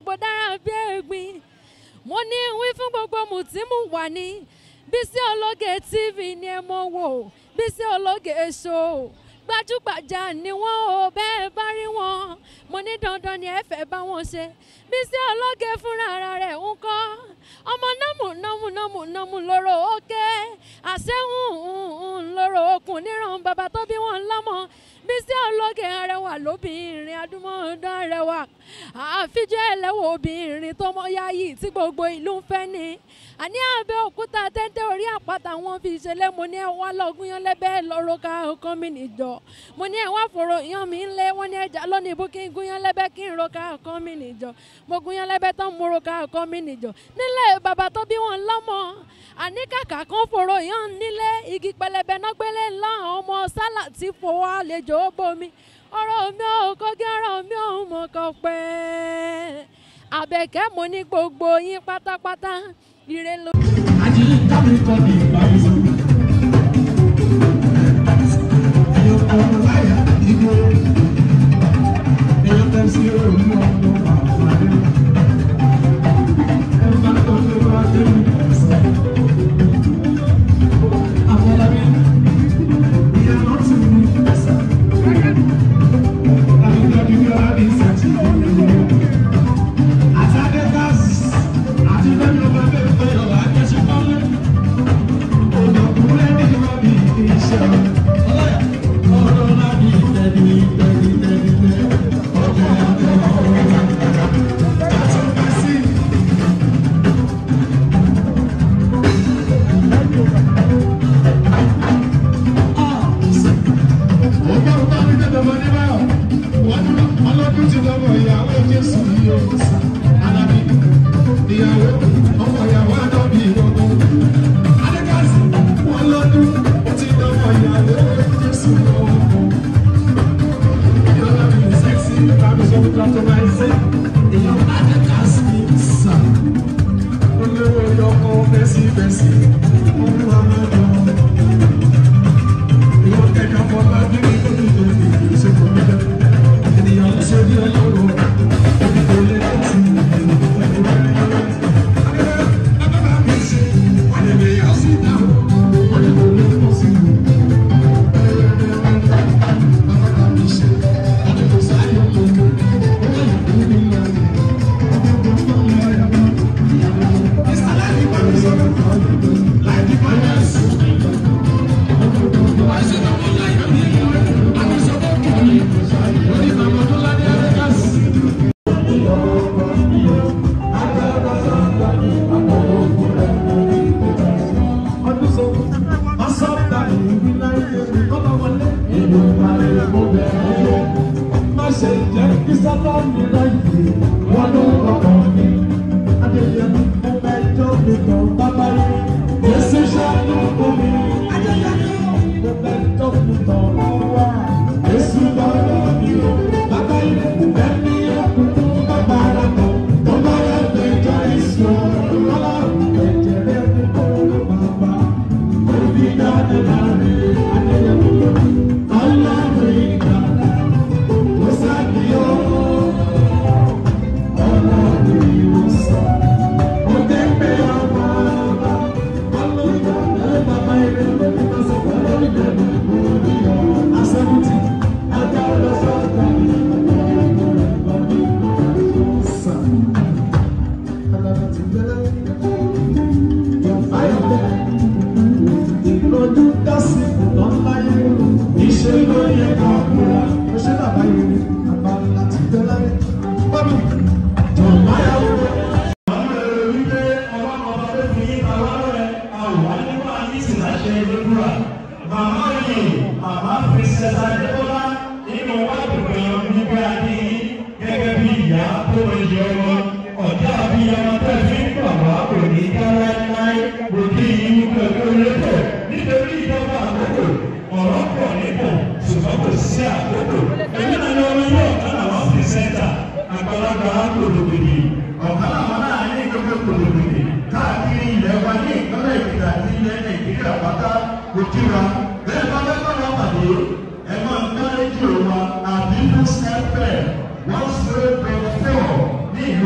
bó dára bí ẹ̀gbin mo ní wí fún gbogbo mùtímù wà ní Bísí Ológe TV ni ẹ mọ̀ wò Bísí Ológe show gbajúgbajà ni wọ́n ò bẹ́ẹ̀ bá rí wọn mo ní dandan ni ẹ fẹ́ bá wọn ṣe Bísí Ológe fúnra ara rẹ̀ ń kọ́ ọmọ nọ́mù nọ́mù nọ́mù nọ́mù lóró òkè àṣẹ́hùn lóró okùn níran bàbá tó bí wọn lọ́mọ Bísí Ológe arẹwà lóbìnrin adúmọ̀ọ́dán arẹwà àfijọ́ ẹlẹ́wọ̀ obìnrin tó mọ yáyì tí gbogbo ìlú ń fẹ́ ni àní Abẹ́òkúta tẹ́tẹ́ orí àpáta wọn fi ṣẹlẹ̀ mo ní ẹ wá lọ́gùn yan lẹ́bẹ̀ẹ́ lọ́rọ́ ká ọkàn mi nìjọ mo ní ẹ wá fòrò yan mi ńlẹ̀ wọ́n ní ẹja lónìí bó kí n gún yan lẹ́bẹ̀ẹ́ kí n ro ká ọkàn mi nìjọ mo gún yan lẹ́bẹ̀ẹ́ tán mo ro ká ọkàn mi nìjọ nílẹ̀ bàbá tó bí wọn lọ́mọ àní kàkà kan fòrò yan nílé igi pẹlẹbẹ náà gbélé ńlá ọmọ sálà tí fowó àlejò ó bomi ọ̀rọ̀ mi ò kọ́gí ọ̀rọ̀ mi ò mọ̀ kọ́ pẹ́ àbẹ̀kẹ́ mo ní gbogbo yín pátápátá ire ló. Ajílẹ̀ kábí kọ́ ní ìparí sọ. Ẹyọ ọmọ láyà ìgbó. Ẹyọ tẹ̀sí òun ọmọ àwọn adé. Ẹ bá tó tó bá dé mi sọ. Àwọn ọlọ́bí ìyá náà ti mú ẹsẹ̀. Àbíkọ́jú bí ọlá ní ìsẹ̀tì ìlú. Àti Adékásì àti bẹ́ẹ̀ni ọba bẹ́ẹ̀ fẹ́ yọ̀wá akẹ́sí pọ́nlé. Olùkúrẹ́ ní ìwádìí iṣẹ́ ọlọ́yà ọ̀rọ̀ náà ní tẹ̀lé tẹ̀lé tẹ̀lé tẹ̀lé ọjọ́ ọjọ́ ọ̀rọ̀. Láti ọ̀gá sí. Ọgbà ọgbà mi tẹ̀lé ọmọ ní báyọ̀. Wọ́n lọ́dún ti lọ́wọ́ ìyàwó Jésù yìí ó sá. Alábí ìyàwó ọmọ ìyàwó àdọ́bí ìrọ̀gbọ́n. Adékàsí wọn lọ́dún ó ti lọ́wọ́ ìyàwó Jésù lọ́wọ́ kan. Ìyọ́lá mi ní sẹ́ksì tàbí sọ́kù tó máa ń ṣe. Ìyàwó Adékàsí sà. Olówó yọkọ bẹ́sibẹ́sì. Ọmọ àmàlà. Ìwọ kẹ̀kẹ́ fọlá bí mi kò ní ìdòwì ìṣègùn mi lọ. Ènìyàn ń ṣe bí ọlọ́run. Kò lè tẹ̀sí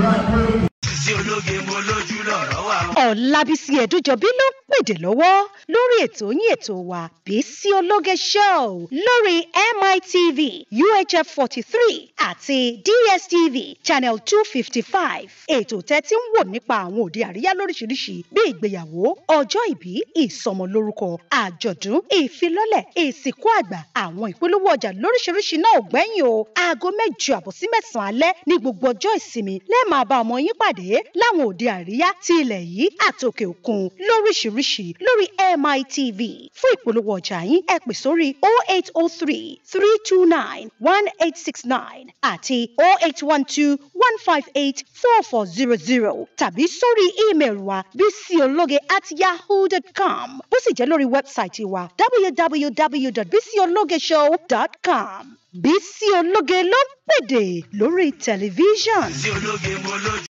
Sísí ológe mo lójú lọ̀rọ̀ wà. Ọ̀làbísí Ẹ̀dújọbí ló ń pèdè lọ́wọ́ lórí ètò yín ètò wa Bísí Ológe Show lórí MITV UHF forty three àti DSTV channel two fifty five. Ètò tẹ́tí ń wò nípa àwọn òde àríyá lóríṣiríṣi bí ìgbéyàwó, ọjọ́ ìbí, ìsọmọlórúkọ, àjọ̀dún, ìfilọ́lẹ̀, ìsìnkú àgbà, àwọn ìpolówó ọjà lóríṣiríṣi náà ò gbẹ́yìn o. Aago mẹ́jọ àbọ̀ sí mẹ́sàn-án alẹ́ ní gbogbo ọjọ́ ìsinmi lẹ́ẹ̀ máa bá ọmọ yín pàdé láwọn òde àríyá ti ilẹ̀ yìí àtòkè òkun lóríṣiríṣi lórí MITV. Fún ìpolówó ọjà yín ẹ pè sórí 0803 329 1869 àti 0812 158 4400 tàbí sórí ímeèlì wa bísíológe at yahoo.com bó sì jẹ́ lórí wẹ́bsáìtì wa www.bísíológeshow.com. Bísí Ológe ló ń pèdè lórí tẹlifíṣàn. Sísí ológe mo lójú.